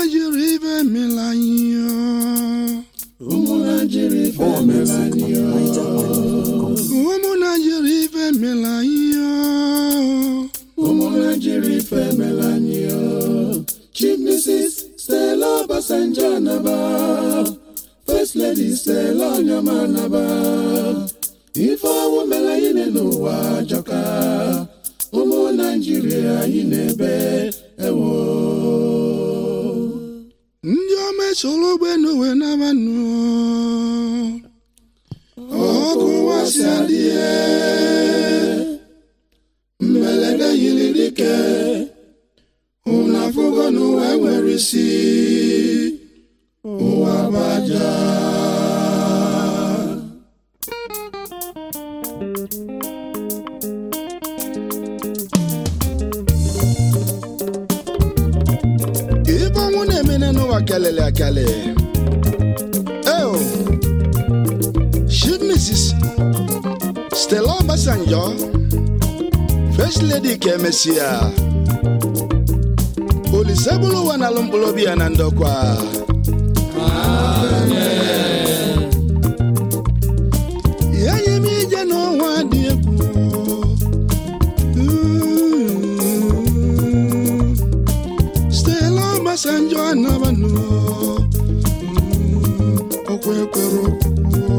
Naijiria ife emela anyị ụmụ naijiria ife emela anyị ụmụ Naijiria ife emela anyị ụmụ naijiria ife emela anyị chief mrs stella obasanjo anaba first lady stella onyema anaba ife ọwụ mere anyị n'ụwa jọka ụmụ naijiria anyị na-ebe ewo ndị ọma esoro ụgbọelu wee nabanụ ọkụ wasị adịghị mmelede yiri dike unu afụgo n'ụwa nwere isi ụwa baja ife ọnwụ na-emene n'ụwa kelele akele eo chief mrs stella obasanjo first lady ka emesịa olise bụrụ ụwa na alụ mkpụrụ obi ya na ndokwa ya nye m ije n'ọnwa dị egwu Stella Obasanjo anabanụ okwe kwere okwu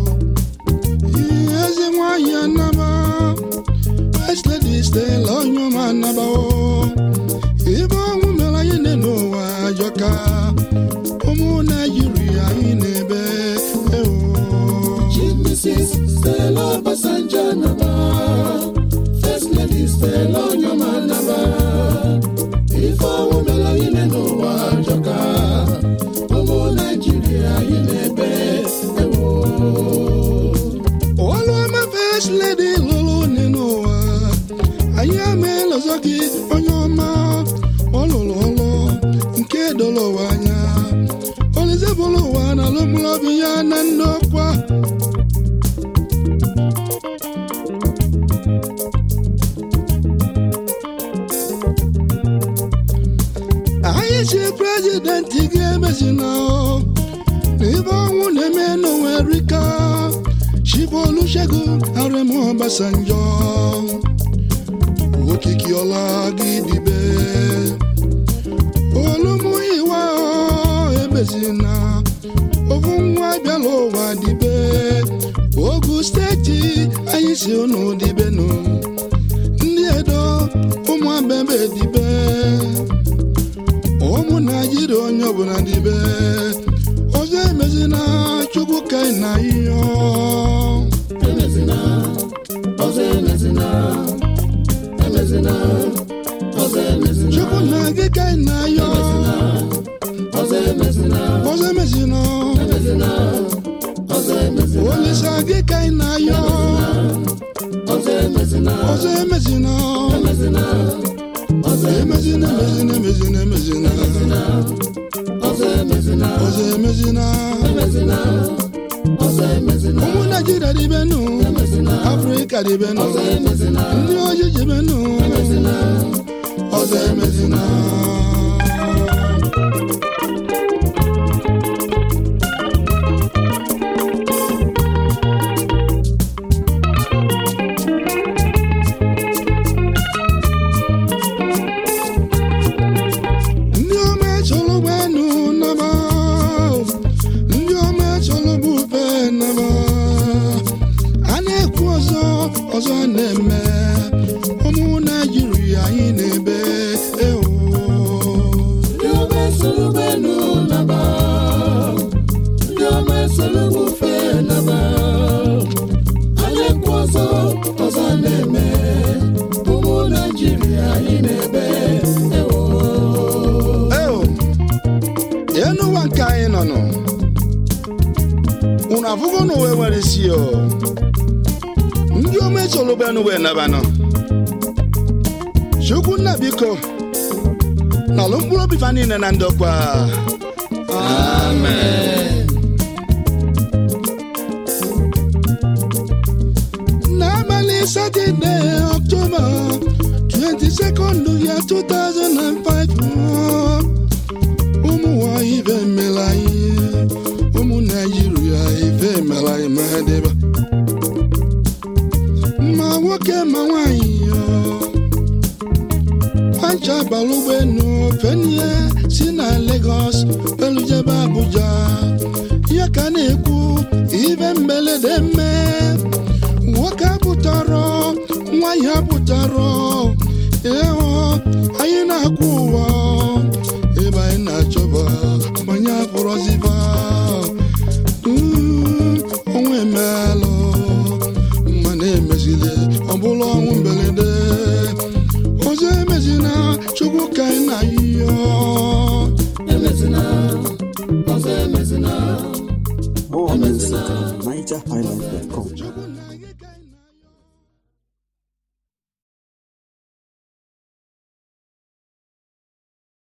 eze nwanyị anaba First Lady Stella Onyema anaba ibe ọnwụ mere anyị nne n'ụwa ajọka ụmụ Naijiria anyị na-ebe ewo chief mrs stella obasanjo anaba first lady stella onyema anaba ife ọnwụ mere anyị n'ụwa jọka ụmụ naijiria anyị na-ebe ewo Oluoma First Lady lụrụ nne n'ụwa anyị ameela ọzọ gị onye ọma ọ lụrụ ọlụ nke doro ụwa anya Olise bụrụ ụwa na alụmụlọbi ya na nnọkwa anyị si prezidenti ga-emezina n'ibe ọnwụ na-eme n'ụwa erika Chief Olusegun Aremu Obasanjo okiki ọla gị dịbe olumuyiwa emezina ofu nwa bịala ụwa dịbe ogu steeti anyị si unu dịbenụ ndị edo ụmụ abebe dịbe ụmụ naijiria onye ọbụla dịbe ọzọ emezina chukwu ka na ihe emezina ọzọ emezina emezina ọzọ emezina chukwu na gị ka na ya ọzọ emezina ọzọ emezina emezina ọzọ emezina olisa gị ka na ya ọzọ emezina ọzọ emezina emezina ọzọ emezina emezina emezina emezina ọzọ emezina ọzọ emezina emezina ọzọ emezina ụmụ naijiria dịbenụ afrịka dịbenụ ọzọ emezina ndị ojii dịbenụ ọzọ emezina ndị ọma echọrọ ụgbọelu naba ndị ọma echọrọ bufe naba a na-ekwu ọzọ ọzọ a na-eme ụmụ naijiria anyị na-ebe ewo ndị ọma esoro ụgbọelu naba ndị ọma esoro bufe naba a na-ekwu ọzọ ọzọ na-eme ụmụ naijiria anyị na-ebe ewo ewo enu ụwa nke anyị nọ nọ unu afụgo n'ụwa nwere isi o ndị ọma echọrọ ụgbọelu wee naba nọ chukwu nna biko nọlụ mkpụrụ obi fa niile na ndokwa n'abalị satọde ọktoba 22nd ya 2005 bara ụgbọelu fenie si na Lagos elujebe Abuja ya ka na-ekwu ibe mberede mme nwoke apụtarọ nwaanyị apụtarọ ịhụ anyị na-akwụ ụwa ebe anyị na-achọba manye akpụrọziba